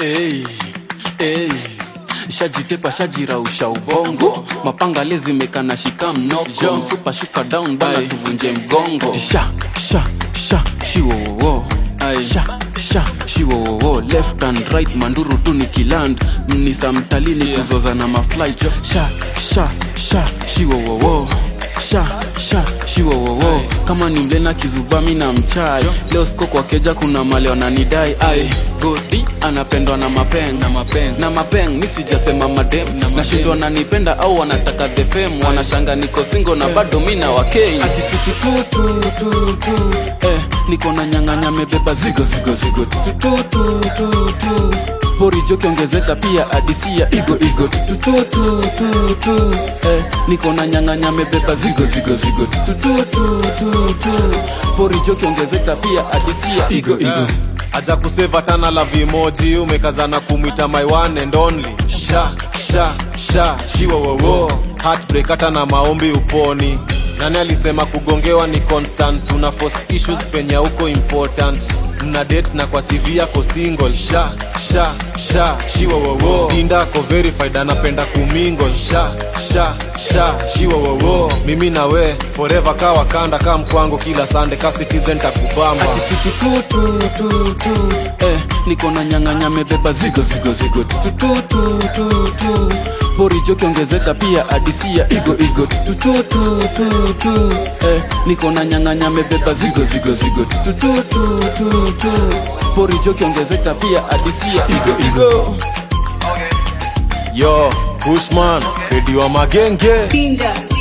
Hey, hey. shajitepa shajirausha ubongo mapanga lezimekana shika mnoko msupa shuka down bana tuvunje mgongo sha sha sha shiwowowo sha sha shiwowowo left and right manduru tu ni kiland mnisa mtalini yeah. kuzoza na mafly sha sha sha shiwowowo sha sha shiwowowo kama ni mlena kizubami na mchai leo siko kwa keja kuna male wananidai ai godi anapendwa na mapeng na mapeng na mapeng mi sijasema madem nashindwa nanipenda au wanataka the fame wanashanga niko singo na bado mi na wakei atitututututu eh, niko na nyang'anya mebeba zigo zigo zigo tutututututu porijo kiongezeka pia adisia igo igo tutututututu eh, niko na nyang'anya mebeba zigo zigo zigo tutututututu porijo kiongezeka pia adisia igo igo aja kuseva tana la vimoji umekazana kumwita my one and only sha sha sha shiwowowo heartbreak hata na maombi uponi nani alisema kugongewa ni constant tuna force issues penye uko important mna date na kwa CV yako single sha sha sha shiwowowo dinda ko verified anapenda kumingo sha sha sha shiwowowo mimi na we forever ka wakanda ka mkwango kila sande ka citizen takubamba atitututututu eh, niko na nyang'anya mebeba zigo zigo zigo tutututututu porijo kiongezeka pia adisia igo igo tutututututu eh, niko na nyang'anya mebeba zigo zigo zigo tutututututu porijo kiongezeka pia adisia igo igo yo bushman redio wa magenge Danger.